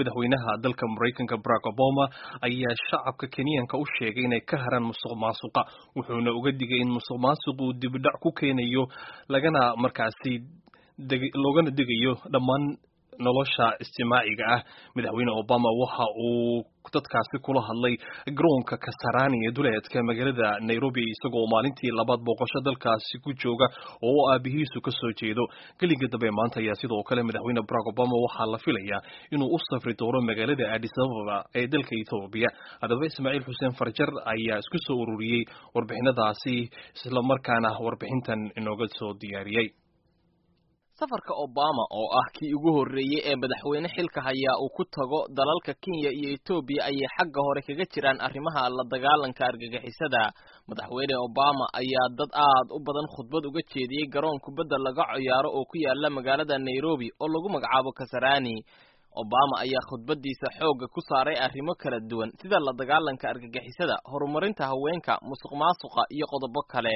madaxweynaha dalka maraykanka barack obama ayaa shacabka kenyaanka u sheegay inay ka haraan musuq maasuqa wuxuuna uga digay in musuq maasuqu dibidhac ku keenayo lagana markaasi loogana digayo dhammaan nolosha istimaaciga ah madaxweyne obama waxa uu dadkaasi kula hadlay garoonka kasarani ee duleedka magaalada nairobi isagoo maalintii labaad booqasho dalkaasi ku jooga oo aabihiisu ka soo jeedo gelinka dambe maanta ayaa sidoo kale madaxweyne barack obama waxaa la filayaa inuu u safri doono magaalada addis ababa ee dalka etoobiya haddaba ismaaciil xuseen farjar ayaa isku soo ururiyey warbixinadaasi islamarkaana warbixintan inooga soo diyaariyey safarka obama oo ah kii ugu horreeyey ee madaxweyne xilka hayaa uu ku tago dalalka kenya iyo etoobiya ayay xagga hore kaga jiraan arrimaha la dagaalanka argagixisada madaxweyne obama ayaa dad aad u badan khudbad uga jeediyey garoon kubadda laga ciyaaro oo ku yaala magaalada nairobi oo lagu magacaabo kasarani obama ayaa khudbadiisa xoogga ku saaray arrimo kala duwan sida la dagaalanka argagixisada horumarinta haweenka musuq maasuqa iyo qodobo kale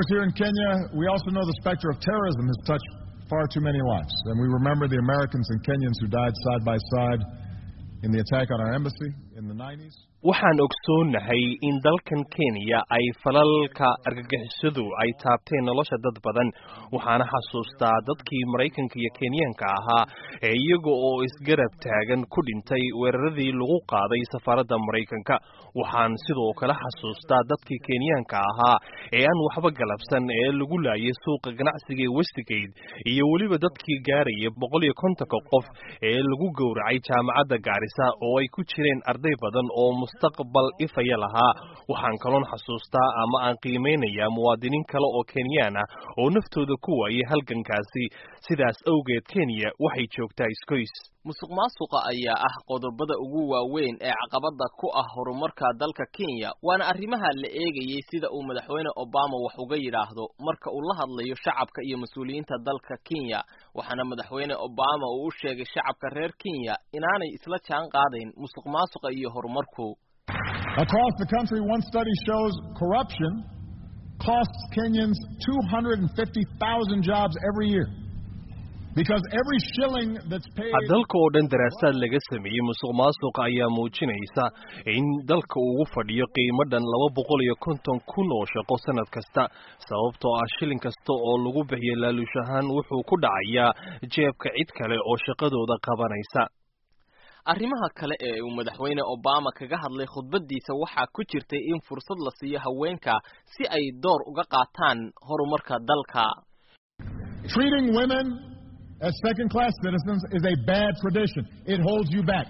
far too many lives. And we remember the Americans and Kenyans who died side by side in the attack on our embassy in the 90s. waxaan ogsoonahay in dalkan kenya ay falalka argagixisadu ay taabteen nolosha dad badan waxaana xasuustaa dadkii maraykanka iyo kenyaanka ahaa ee iyaga oo isgarab taagan ku dhintay weeraradii lagu qaaday safaaradda maraykanka waxaan sidoo kale xasuustaa dadkii kenyaanka ahaa ee aan waxba galabsan ee lagu laayay suuqa ganacsiga ee westigate iyo weliba dadkii gaaraya boqol iyo kontonka qof ee lagu gowracay jaamacadda gaarisa oo ay ku jireen arday badan oo mustaqbal ifaya lahaa waxaan kaloon xasuustaa ama aan qiimeynayaa muwaadiniin kale oo kenyaan ah oo naftooda ku waayay halgankaasi sidaas awgeed kenya waxay joogtaa iskoys musuq maasuqa ayaa ah qodobada ugu waaweyn ee caqabada ku ah horumarka dalka kenya waana arrimaha la eegayey sida uu madaxweyne obama wax uga yidhaahdo marka uu la hadlayo shacabka iyo mas-uuliyiinta dalka kenya waxaana madaxweyne obama uu u sheegay shacabka reer kenya inaanay isla jaan qaadayn musuq maasuqa iyo horumarku Across the country, one study shows corruption costs Kenyans 250,000 jobs every year. Because every shilling that's paid dalka oo dhan daraasaad laga sameeyey musuq maasuqa ayaa muujinaysa in dalka ugu fadhiyo qiimo dhan laba boqol iyo konton kun oo shaqo sanad kasta sababtoo ah shilin kasta oo lagu bixiyo laaluush ahaan wuxuu ku dhacayaa jeebka cid kale oo shaqadooda qabanaysa arrimaha kale ee uu madaxweyne obama kaga hadlay khudbadiisa waxaa ku jirtay in fursad la siiyo haweenka si ay door uga qaataan horumarka dalka treating women as second class citizens is a bad tradition. It holds you back.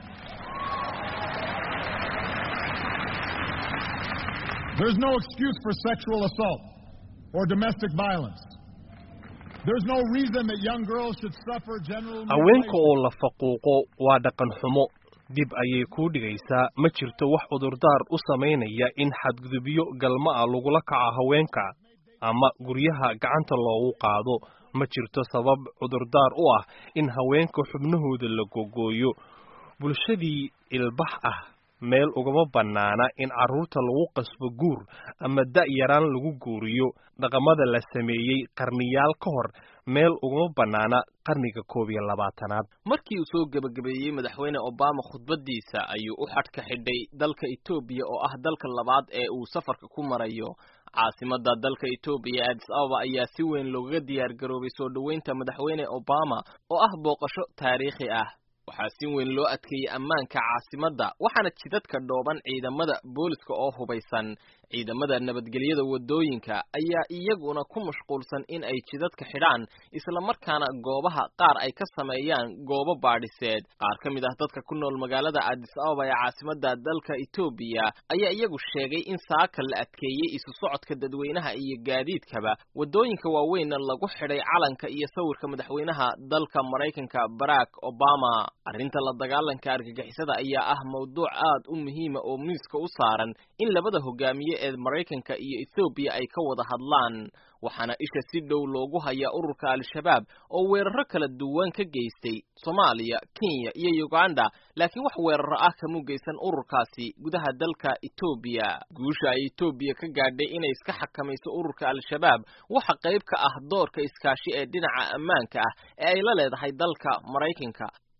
There's no excuse for sexual assault or domestic violence. There's no reason that young girls should suffer general haweenka oo la faquuqo waa dhaqan xumo dib ayay kuu dhigaysaa ma jirto wax cudurdaar u samaynaya in xadgudubyo galma ah lagula kaco haweenka ama guryaha gacanta loogu qaado ma jirto sabab cudurdaar u ah in haweenka xubnahooda la gogooyo bulshadii ilbax ah meel ugama bannaana in carruurta lagu qasbo guur ama da-yaraan lagu guuriyo dhaqamada la sameeyey qarniyaal ka hor meel ugama bannaana qarniga koob iyo labaatanaad markii uu soo gebagabeeyey madaxweyne obama khudbadiisa ayuu u xadhka xidhay dalka etoobiya oo ah dalka labaad ee uu safarka ku marayo caasimada dalka etoobiya addis ababa ayaa si weyn loogaga diyaar garoobay soo dhoweynta madaxweyne obama oo ah booqasho taariikhi ah waxaa si weyn loo adkeeyey ammaanka caasimadda waxaana jidadka dhooban ciidamada booliska oo hubaysan ciidamada nabadgelyada waddooyinka ayaa iyaguna ku mashquulsan in ay jidadka xidhaan islamarkaana goobaha qaar ay ka sameeyaan goobo baadhiseed qaar ka mid ah dadka ku nool magaalada addis ababa ee caasimadda dalka etoobiya ayaa iyagu sheegay in saaka la adkeeyey isu socodka dadweynaha iyo gaadiidkaba waddooyinka waaweynna lagu xidhay calanka iyo sawirka madaxweynaha dalka maraykanka barack obama arrinta la dagaalanka argagixisada ayaa ah mawduuc aad u muhiima oo miiska u saaran in labada hogaamiye ee maraykanka iyo ethoobiya ay ka wada hadlaan waxaana isha si dhow loogu hayaa ururka al-shabaab oo weeraro kala duwan ka geystay soomaaliya kenya iyo uganda laakiin wax weeraro ah kamu geysan ururkaasi gudaha dalka etoobiya guusha ay etoobiya ka gaadhay inay iska xakamayso ururka al-shabaab waxa qayb ka ah doorka iskaashi ee dhinaca ammaanka ah ee ay la leedahay dalka maraykanka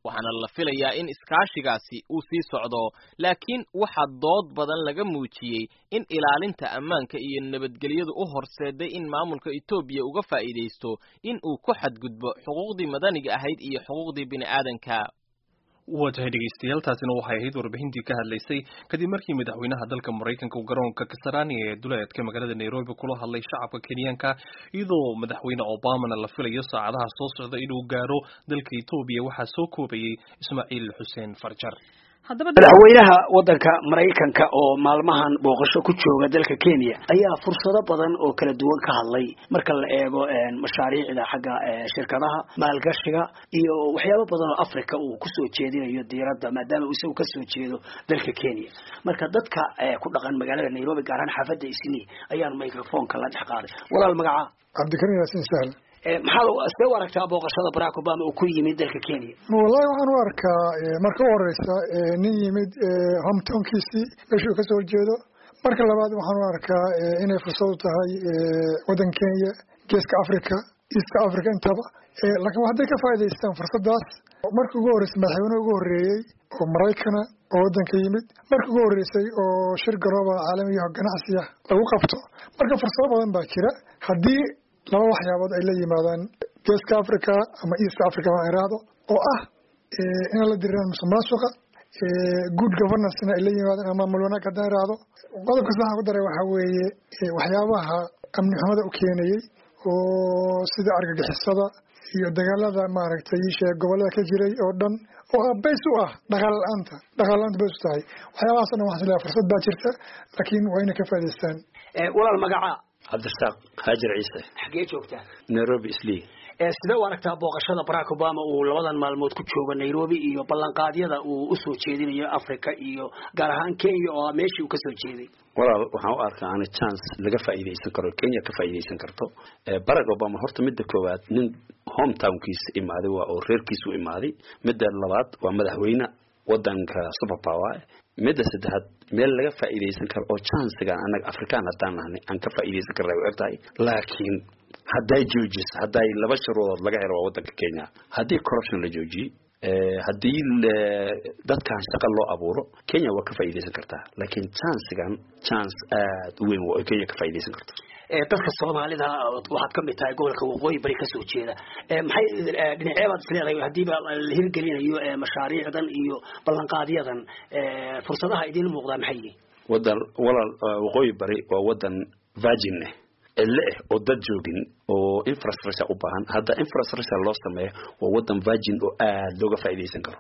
waxaana la filayaa in iskaashigaasi uu sii socdo laakiin waxaa dood badan laga muujiyey in ilaalinta ammaanka iyo nabadgelyadu u horseeday in maamulka etoobiya uga faa'iidaysto in uu ku xadgudbo xuquuqdii madaniga ahayd iyo xuquuqdii bini'aadanka waa tahay dhegeystayaal taasina waxay ahayd warbixintii ka hadlaysay kadib markii madaxweynaha dalka maraykanka uu garoonka kasarani ee duleedka magaalada nairobi kula hadlay shacabka kenyaanka iyadoo madaxweyne obamana la filayo saacadaha soo socda inuu gaaro dalka etoobiya waxaa soo koobayay ismaaciil xuseen farjar madaxweynaha wadanka maraykanka oo maalmahan booqasho ku jooga dalka kenya ayaa fursado badan oo kala duwan ka hadlay marka la eego mashaariicda xagga shirkadaha maalgashiga iyo waxyaabo badan oo africa uu kusoo jeedinayo diiradda maadaama uu isagu kasoo jeedo dalka kenya marka dadka ku dhaqan magaalada nairobi gaar ahaan xaafadda isni ayaan microfonka la dhex qaaday walaal magaca cabdikarim yaasin sahl maxaad see u aragtaa booqashada barack obama uu ku yimid dalka kenya wallahi waxaan u arkaa marka u horeysa nin yimid hometownkiisii meesha uu kasoo horjeedo marka labaad waxaan u arkaa inay fursad u tahay waddan kenya geeska africa east africa intaba laakiin hadday ka faa'idaystaan fursadaas markii ugu horreysay madaxweyne ugu horreeyey oo maraykana oo waddanka yimid markii ugu horreysay oo shir garooba caalamiya ganacsi ah lagu qabto marka fursado badan baa jira haddii laba waxyaabood ay la yimaadaan geeska africa ama east africa baan iraahdo oo ah inaan la diriraan musuqmaasuqa good governancena ay la yimaadaan ama maamul wanaag haddaan iraahdo qodobka saxaan ku daray waxaa weeye waxyaabaha amni xumada u keenayey oo sida argagixisada iyo dagaalada maaragtay isheeg gobolada ka jiray oo dhan oo bays u ah dhaqaal la-aanta dhaqaal la-aanta bays u tahay waxyaabahaas o dhan waxaan isleeyahay fursad baa jirta laakiin waa inay ka faa'idaystaan walaal magaca cabdirasaaq haajir ciise xaggee joogtaa nairobi islii sidee u aragtaa booqashada barack obama uu labadan maalmood ku joogo nairobi iyo ballanqaadyada uu usoo jeedinayo africa iyo gaar ahaan kenya oo meeshii uu kasoo jeeday walaal waxaan u arkaa ana chance laga faa'iidaysan karo kenya ka faa'iidaysan karto barack obama horta midda koowaad nin hometownkiisa imaaday waa oo reerkiisa u imaaday midda labaad waa madaxweyne wadanka super power midda saddexaad meel laga faa'iidaysan karo oo chancegan annaga afrikaan haddaan nahnay aan ka faa'iidaysan karna way og tahay laakiin hadday joojiso hadday laba sharoodood laga helo waa wadanka kenya haddii corruption la joojiyey haddii dadkan shaqa loo abuuro kenya waa ka faa'iidaysan kartaa laakiin chancegan chance aad u weyn waa kenya ka faa'iidaysan karto dadka soomaalida waxaad ka mid tahay gobolka waqooyi bari kasoo jeeda maxay dhinaceebaad isleedahay hadiiba la hirgelinayo mashaariicdan iyo ballanqaadyadan fursadaha idiin muuqdaa maxay yihiin wadan walaal waqooyi bari waa wadan virgin ah cille ah oo dad joogin oo infrastructure u baahan hadda infrastructure loo sameeyo waa wadan virgin oo aad looga faa'iidaysan karo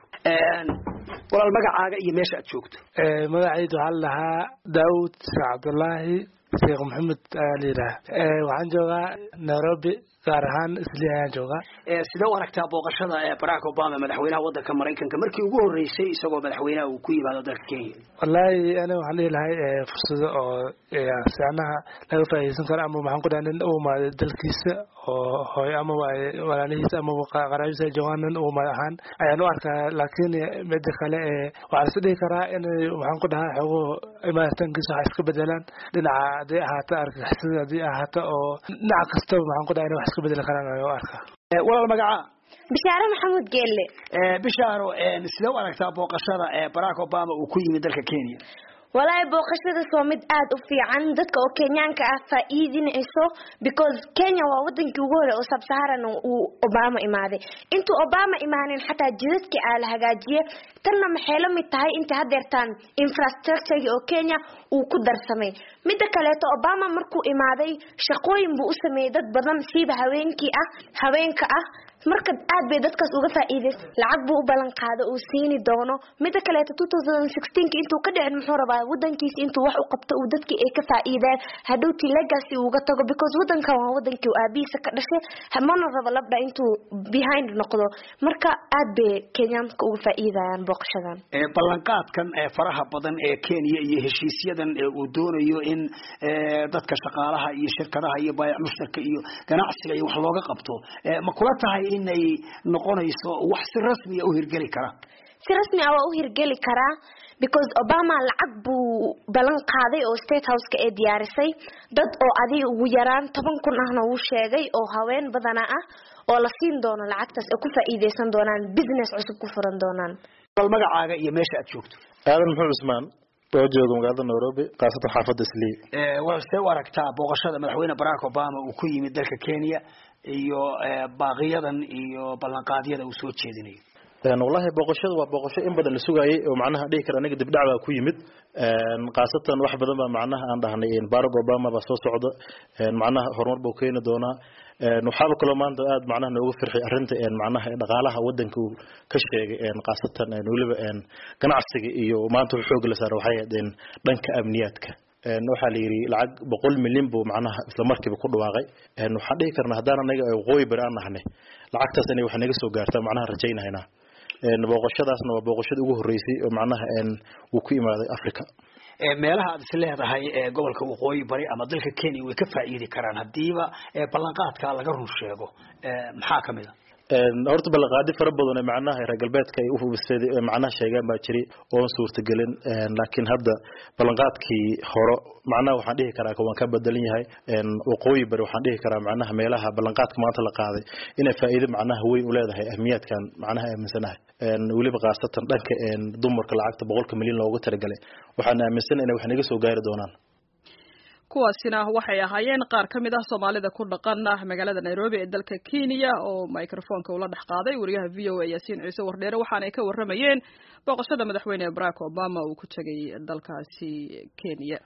walaal magacaaga iyo meesha aad joogto magacaydu waxaa la dhahaa daawud sheekh cabdullaahi sheekh maxamed ayaa la yidhaha waxaan joogaa nairobi gaar ahaan isli ayaan joogaa sidee u aragtaa booqashada barack obama madaxweynaha wadanka maraykanka markii ugu horreysay isagoo madaxweynaha uu ku yimaado dalka kenya wallaahi aniga waxaan dhihi lahay fursado oo sicnaha laga faa'iidaysan karo ama maxaan ku dhaha nin u imaaday dalkiisa oo hooyo amaba walaalihiisa amaba qaraabiisa ay joogaan nin u imaad ahaan ayaan u arkaa laakiin mida kale waxaa lais dhihi karaa in maxaan ku dhahaa xogo imaaritaankiisa waxa iska bedelaan dhinaca hadday ahaato argagixisada haddii ahaato oo dhinaca kastaba maxaan ku dhaha in wax iska bedeli karaan ayaan u arkaa walaal magaca bishaare maxamuud geelle bishaaro sidee u aragtaa booqashada barack obama uu ku yimid dalka kenya walaahi booqashadaas waa mid aada u fiican dadka oo kenyaanka ah faa-iidinayso because kenya waa wadankii ugu hore oo sabsaharan uu obama imaaday intuu obama imaanin xataa jidadkii aa la hagaajiye tanna maxay la mid tahay intay hadeertaan infrastructuregi oo kenya uu ku darsamay midda kaleeto obama markuu imaaday shaqooyin buu u sameeyey dad badan siiba haweenkii ah haweenka ah marka aad bay dadkaas uga faa'iidays lacag buu u ballan qaado uu siini doono midda kaleeto two thousand sixteenki intuu ka dhicin muxuu rabaa wadankiisa intuu wax u qabto uu dadkii ay ka faa'iideen hadhowtii legacy uga tago because wadankan waa wadankii uu aabihiisa ka dhashay mana rabo labdha intuu behind noqdo marka aad bay kenyaanka uga faa'iidayaan booqashadan ballanqaadkan faraha badan ee kenya iyo heshiisyadan uu doonayo in dadka shaqaalaha iyo shirkadaha iyo baayac mushtarka iyo ganacsiga iyo wax looga qabto ma kula tahay inay noqonayso wax si rasmiya u hirgeli kara si rasmi ah waa u hirgeli karaa because obama lacag buu ballan qaaday oo state houseka ee diyaarisay dad oo adiga ugu yaraan toban kun ahna wuu sheegay oo haween badana ah oo la siin doono lacagtaas ay ku faa'iideysan doonaan business cusub ku furan doonaan bal magacaaga iyo meesha aad joogto aadan muxuu cusmaan oo jooga magaalada nairobi khaasatan xaafadda islii see u aragtaa booqashada madaxweyne barack obama uu ku yimid dalka kenya iyo baaqiyadan iyo ballanqaadyada uu soo jeedinayo wallahi booqashada waa booqasho in badan la sugaayay oo macnaha dhihi kara aniga dibdhac baa ku yimid khaasatan wax badan baa macnaha aan dhahnay barack obama baa soo socda macnaha horumar buu keeni doonaa waxaaba kaloo maanta aad macnaha nooga firxay arrinta macnaha dhaqaalaha wadanka uu ka sheegay khaasatan weliba ganacsiga iyo maanta wuxuu xoog la saaray waxay ahayd dhanka amniyaadka waxaa la yidhi lacag boqol milyan buu macnaha isla markiiba ku dhawaaqay waxaan dhihi karnaa haddaan anaga waqooyi bari aan nahnay lacagtaas inay wax naga soo gaartaa macnaha rajaynahaynaa booqashadaasna waa booqashada ugu horreysay oo macnaha uu ku imaaday africa meelaha aad is leedahay gobolka waqooyi bari ama dalka kenya way ka faa'iidi karaan hadiiba ballanqaadka laga run sheego maxaa kamid a horta ballanqaadi fara badan ee macnaha reer galbeedka ay uhubisay macnaha sheegaan baa jiray oon suurtagelin laakiin hadda ballanqaadkii hore macnaha waxaan dhihi karaa waan ka bedelan yahay waqooyi bari waxaan dhihi karaa macnaha meelaha ballanqaadka maanta la qaaday inay faa'iido macnaha weyn u leedahay ahmiyaadkan macnaha aaminsanahay weliba khaasatan dhanka dumarka lacagta boqolka milyan loogu talagalay waxaan aaminsan inay wax naga soo gaari doonaan kuwaasina waxay ahaayeen qaar ka mid ah soomaalida ku dhaqan magaalada nairobi ee dalka kenya oo microfonka ula dhex qaaday wariyaha v o a yaasiin ciise wardheere waxaanay ka warramayeen booqashada madaxweyne barack obama uu ku tegay dalkaasi kenya